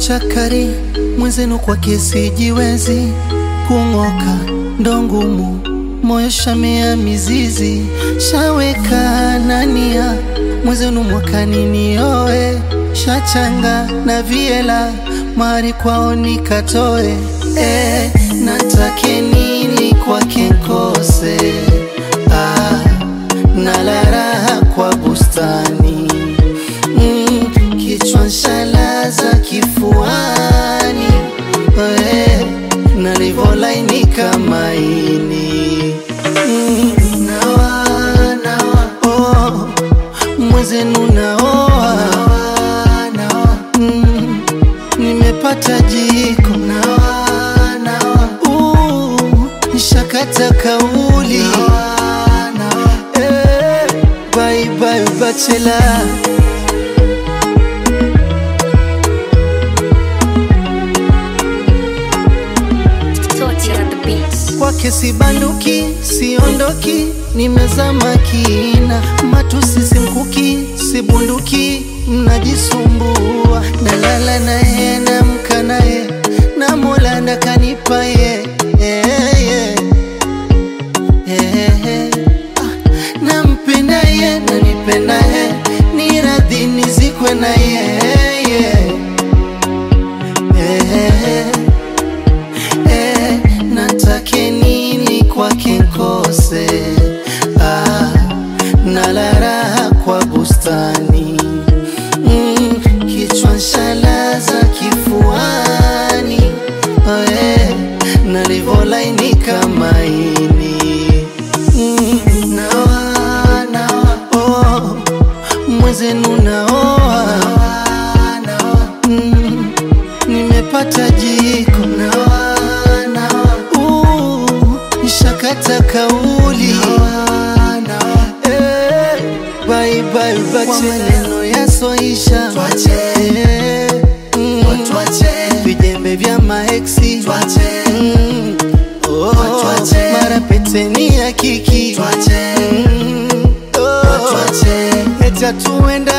chakari mwenzenu kwa kesi jiwezi kung'oka ndo ngumu moyo shamea mizizi shaweka nania mwenzenu mwakani nioe shachanga na viela mari kwao nikatoe e, natake nini kwake nkose ah, nala raha kwa bustani mm, kichwa nshalaza kifuani eh, nalivolainika maini mm, nawa, nawa, oh, mwezenu naoa mm, nimepata jiko uh, nishakata kauli eh, bye bye bachela Torture at the beats. kwake sibanduki siondoki nimezama kina matusi simkuki sibunduki mnajisumbua nalala naye namka naye na mola ndakanipa ye yeah, yeah. Yeah, yeah. Ah, nampenda ye nanipenda ye ni radhi nizikwe na ye yeah. Yeah. Eh, natake nini kwake nkose ah, nala raha kwa bustani mm, kichwa nshalaza kifuani eh, nalivolainika maini mm, nawa, nawa, oh, mwezenu naoa mm, nimepata jiko uh, nishakata kauli eh, bye bye bye kwa maneno yasoisha eh, mm, vijembe vya maeksi mm, oh, mara peteni ya kiki mm, oh, eti hatuenda